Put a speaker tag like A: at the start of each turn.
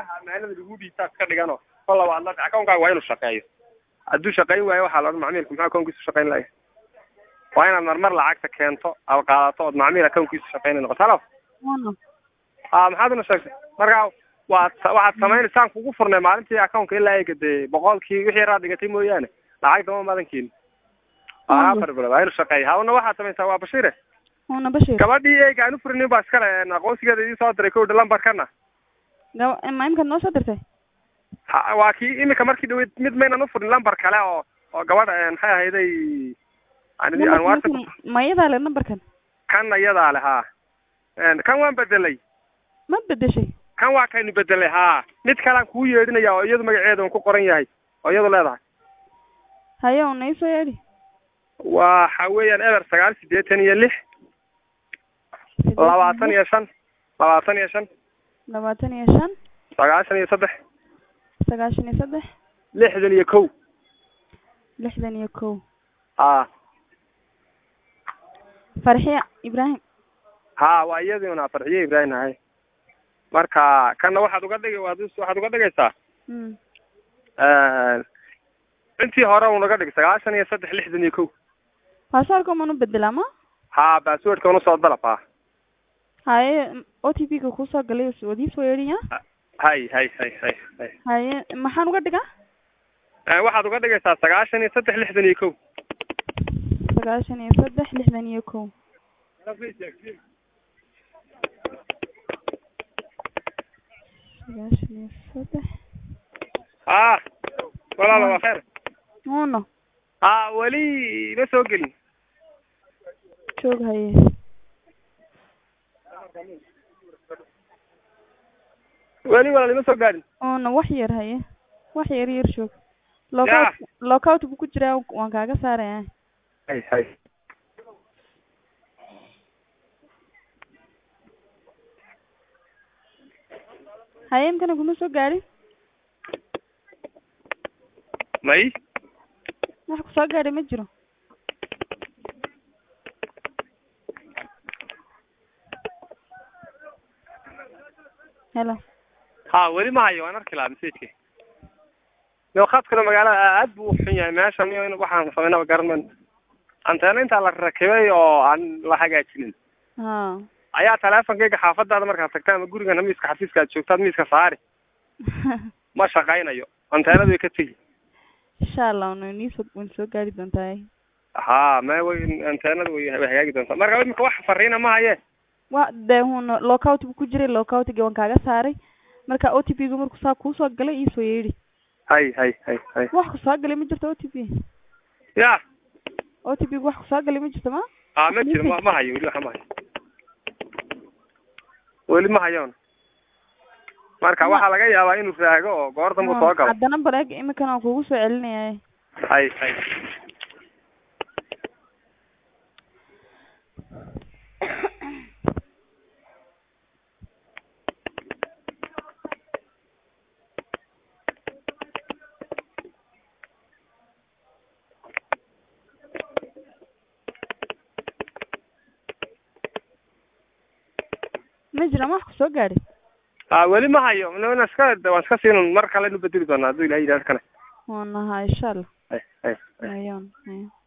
A: meelaha ammaanada lagu dhiibtaa iska dhigano kolla waad la akawnkaaga waa inuu shaqeeyo hadduu shaqayn waayo waxaa la odhan macmiilku muxuu akownkiisu shaqayn laaya waa inaad marmar lacagta keento aad qaadato ood macmiil akownkiisu shaqaynay noqoto halo
B: Waana.
A: a maxaad una sheegtay marka waad waxaad samaynaysaa kugu furnay maalintii akownka ilaa eega dee boqolkii wixii yaraad dhigatay mooyaane lacag dama madan keenin waa afar bilood waa inuu shaqeeya hawna waxaad samaysaa waa bashiire
B: Waana Bashir.
A: gabadhii eega aan u furinin baa iskale aqoonsigeeda idii soo diray kowdha lambarkana
B: Gaba ma imka noo soo dirtay?
A: ha waa kii imika markii dhaweyd mid maynan u furin lambar kale oo oo gabadha maxay ahayday aan idii- aan whatsapp
B: Numberkan- Ma iyadaa le numberkan?
A: kan iyadaa le haa kan waan bedelay
B: Ma bedeshay?
A: kan waa kaynu bedelay haa mid kalean kuu yeedhinaya oo iyadu magaceeda un ku qoran yahay oo iyadu leedahay
B: Hayo na isoo yeedhi.
A: waxa weeyaan eber sagaal siddeetan iyo lix labaatan iyo shan labaatan iyo shan
B: labaatan iyo shan
A: sagaashan iyo saddex
B: sagaashan iyo saddex
A: lixdan iyo kow
B: lixdan iyo kow
A: haa
B: farxiya ibraahim
A: haa waa iyadii una farxiye ibraahim ahay marka kana waxaad uga dhigi waad us- waxaad uga dhigaysaa
B: mm.
A: intii hore unaga dhig sagaashan iyo saddex lixdan iyo kow
B: baasaarka man u bedelaa ma
A: haa baaswordka una soo dalab haa
B: haye o t p-ga kusoo galay wadii soo yeedhinya
A: hay hay hay hay hay
B: haye maxaan uga dhigaa
A: Eh, waxaad uga dhigaysaa sagaashan iyo saddex lixdan iyo kow
B: sagaashan iyo saddex lixdan iyo kow sagaashan iyo saddex
A: haa walaala waa kheer
B: uno
A: haa weli ma soo gelin
B: joog haye
A: weli walaal ima soo gaadhin
B: uno wax yar haye wax yar yar joog lockout lockout buu ku jiraa waan kaaga saaraya
A: hay hay
B: haye imkana kuma soo gaadhin
A: may
B: wax kusoo gaadhay ma jiro helo
A: haa weli ma hayo waan arki lahaa messageka yo khadkuna magaalada aad buu u xun yahay meeshan iyo in waxaan samaynaba garan mayno anteena intaa la rakibay oo aan la hagaajinin
B: ha
A: ayaa teleefonkayga xaafadaada markaad tagta ama gurigana miiska xafiiska aad joogtaad miiska saari ma shaqaynayo anteenadu way ka tegi
B: insha allah wana niisoo wan soo gaari doontaa
A: haa me way anteenadu way way hagaagi doontaa marka imika wax fariina ma haye
B: wa dee hun lockout buu ku jiray lockoutga waan kaaga saaray marka o t p gu markuu saa kuusoo galay iisoo yeedhi
A: hay hay hay hay
B: wax kusoo galay ma jirto o t p
A: ya
B: o t p gu wax kusoo galay ma jirto ma
A: aa ma jiro ma ma hayo weli waxa ma hayo weli ma hayoon marka waxaa laga yaabaa inuu raago oo goor dambu soo galo
B: haddana bareeg imikan waan kugu soo celinaya
A: hay hay
B: ma jira ma wax kusoo gaadhay
A: aa weli ma hayo n iska waan iska siin mar kale inu bedeli doonaa hadduu ilahay yidhahdo kana
B: wanaha insha allah
A: hay hay hay
B: ayon ayo